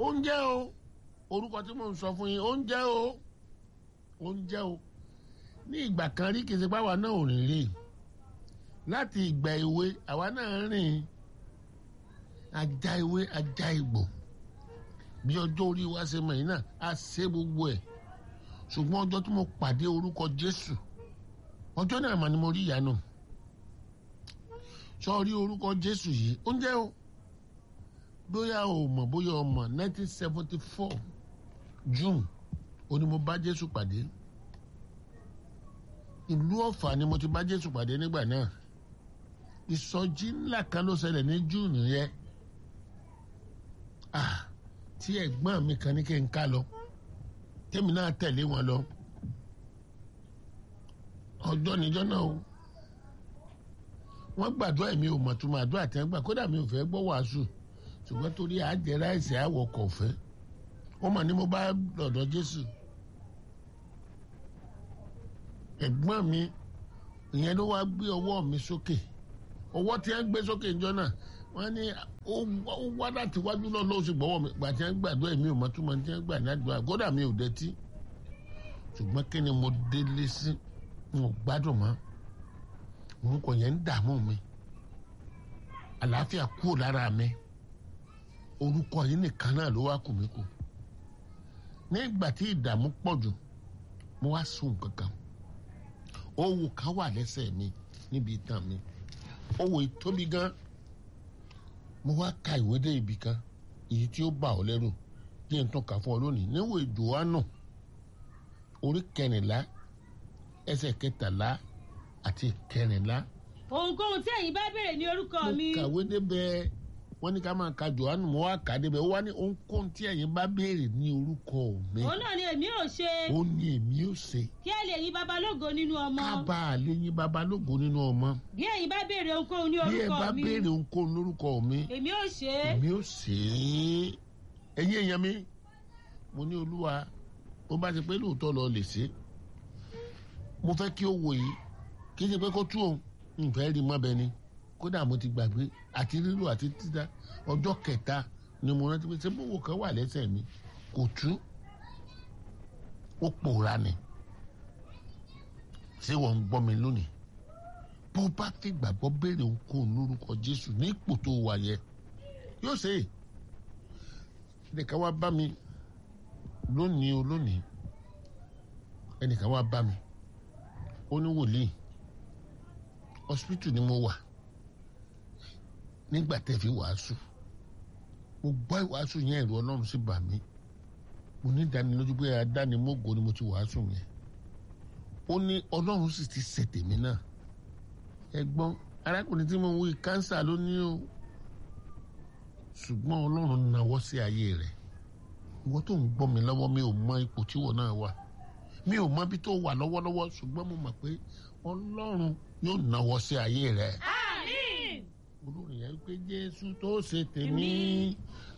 oúnjẹ o orúkọ tí mò ń sọ fún yín oúnjẹ o oúnjẹ o ní ìgbà kan rí kìí ṣe pé àwa náà ò rìn rè láti ìgbà èwe àwa náà rìn ajá ewé ajá egbò bí ọjọ́ orí wa ṣe mọ̀ yìí náà a ṣe gbogbo ẹ̀ ṣùgbọ́n ọjọ́ tí mo pàdé orúkọ Jésù ọjọ́ náà mà ni mo rí ìyanu sọ rí orúkọ Jésù yìí oúnjẹ o bóyá o mọ̀ bóyá o mọ̀ nineteen seventy four June ó ní mo bá Jésù pàdé ìlú Ọ̀fà ni mo ti bá Jésù pàdé nígbà náà ìsọjí ńlá kan ló ṣẹlẹ̀ ní June yẹn ah tí ẹ̀gbọ́n mi kan ní kí n ká lọ tèmi náà tẹ̀lé wọn lọ ọjọ́ níjọ́ náà o wọ́n gbàdúrà mi ò mọ̀túmọ̀ àdúrà tí wọ́n gbà kódà mi ò fẹ́ gbọ́ wàásù ṣùgbọ́n torí àjẹrà ẹ̀sẹ̀ àwọ̀ kọ̀ọ̀fẹ́ wọ́n mà ní mo bá lọ́dọ̀ Jésù ẹ̀gbọ́n mi ìyẹn ló wá gbé ọwọ́ mi sókè ọwọ́ tí wọ́n gbé sókè níjọ́ náà wọ́n ní ó wá láti wájú náà lọ́wọ́ sí gbọ́wọ́ mi gbà tí wọ́n gbàdúrà mi ò mọ̀túmọ̀ tí wọ́n gbà ní àdúrà kódà mi ò dẹ́tí ṣùgbọ́n kí ni mo délé sí mo gbádùn mọ́ orúkọ yẹn ń dààmú mi àlàáfíà kúrò lára mi orúkọ yìí nìkan náà ló wá kù mí kù nígbà tí ìdààmú pọ̀ jù mo wá sùn kankan owó kan wà lẹ́sẹ̀ mi níbi ìtàn mi owó ìtóbi gan mo wá ka ìwé dé ibì kan èyí tí ó bà ọ́ lẹ́rù díẹ̀ ń tún kà fún ọ lónìí níwò Jòhánù orí kẹrìnlá ẹsẹ̀ kẹtàlá àti kẹrìnlá. ohunkóhun tí ẹ̀yin bá béèrè ní orúkọ mi. mo kàwé débẹ̀ wọ́n ní ká máa ka Jòhánù mo wá kà á débẹ̀ ó wá ní ohunkóhun tí ẹ̀yin bá béèrè ní orúkọ mi. òun náà ni èmi ò ṣe. ó ní èmi ò ṣe. kí ẹ lè yìn baba lógo nínú ọmọ. ká bá a lè yìn baba lógo nínú ọmọ. bí ẹ̀yin bá béèrè ohunkóhun ní bí ẹ orúkọ bá mi. béèrè ohunkóhun lórúkọ mi. èmi ò ṣe. èmi ò ṣe é. ẹ̀yin èèyàn mi mo ní olúwa bó bá ti pé lóòótọ́ lọ lè ṣe é mo fẹ́ kí ó wò yìí kí n ṣe pé kó tú òun nfẹ́ rí mọ́ bẹ́ẹ̀ ni kódà mo ti gbàgbé àti rírò àti títà ọjọ́ kẹta ni mo rántí pé sẹ́bùwò kan wà lẹ́sẹ̀ mi kò tú ó pòórá ni ṣé wọ́n ń gbọ́ mi lónìí bó bá fi gbàgbọ́ béèrè ohunkóhun lórúkọ Jésù ní ipò tó wà yẹ yóò ṣe é ẹnìkan wá bá mi lónìí o lónìí ẹnìkan wá bá mi ó ní wòlíì hospital ni mo wà nígbà tẹ́ fi wàásù mo gbọ́ ìwàásù yẹn ẹ̀rù ọlọ́run sì bà mí mo ní ìdánilójú pé adánimógo ni mo ti wàásù yẹn ó ní ọlọ́run sì ti ṣètè mí náà ẹ̀gbọ́n arákùnrin tí mo ń wí kánsà ló ní o ṣùgbọ́n ọlọ́run nawọ́ sí ayé rẹ̀ ìwọ tó ń gbọ́ mi lọ́wọ́ mi ò mọ ipò tíwọ náà wà mi ò mọ bí tó wà lọ́wọ́lọ́wọ́ ṣùgbọ́n mo mọ̀ pé ọlọ́run yóò nawọ́ sí ayé rẹ̀ àmín. olórin yẹn pé jésù tó ṣe tèmi